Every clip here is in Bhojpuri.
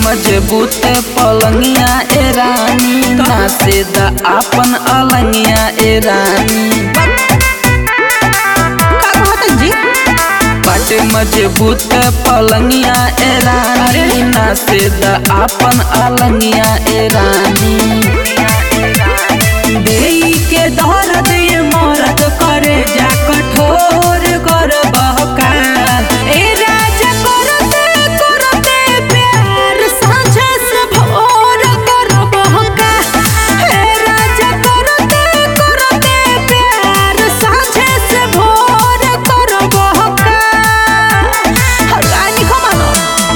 मजबूत पलंगिया ए रानी नासे द आपन अलंगिया ए रानी का कहतन जी बाटे मजबूत पलंगिया ए रानी नासे द आपन अलंगिया ए रानी देई के दर्द ये मरद करे जा कठोर कर बहका ए राजा करते करते प्यार साँझ से भोर कर बहका ए राजा करते करते प्यार साँझ से भोर कर बहका हगानी खमानो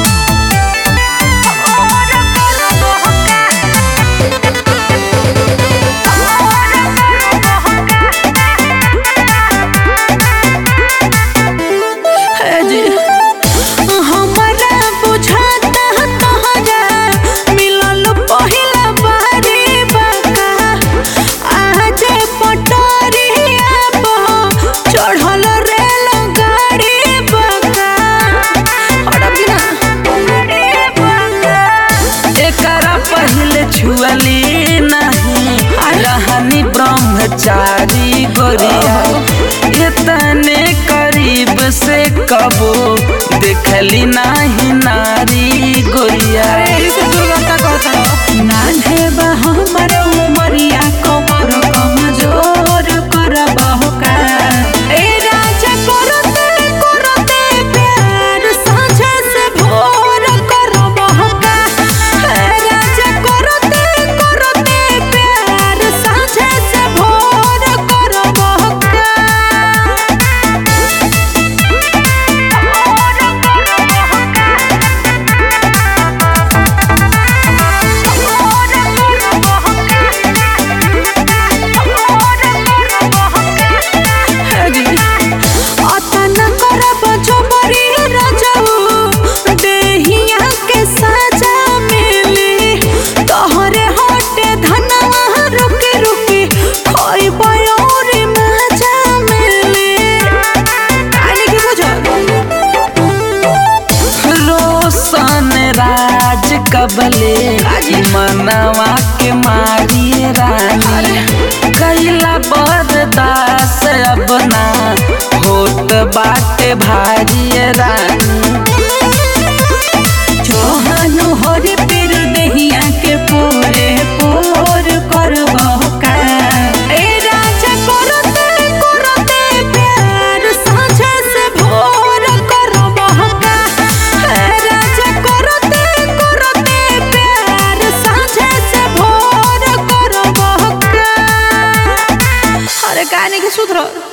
भोर कर बहका है जी हमरा बुझाता तोहरा मिलल पहिला बारी बाका आज पटरिया पर चढ़ल रेल गाड़ी बाका हड़प ना एकरा पहले छुअली नहीं रहनी ब्रह्मचारी गोरिया इतने करीब से कबो देखली नहीं नारी गोरिया नान्हे बा हमर उमरिया कमर कमजोर कर बहका ए राजा करते करते प्यार साँझ से भोर कर बहका ए राजा करते करते प्यार साँझ से भोर कर बहका अतना करब जबरी रजऊ देहिया के साजा मिली तोहरे हटे धनवा रुकी रुकी खोइब और मजा मिली आने की बुझल रोशन राज कबले मनवा के मारी रानी कैला बरदास अब ना होत बाटे भारी रानी जोहनु होरे पीर देहिया के पोरे पोर कर बहका ए राजा करते करते प्यार साँझ से भोर कर बहका ए राजा करते करते प्यार साँझ से भोर कर बहका अरे गाने के सूत्र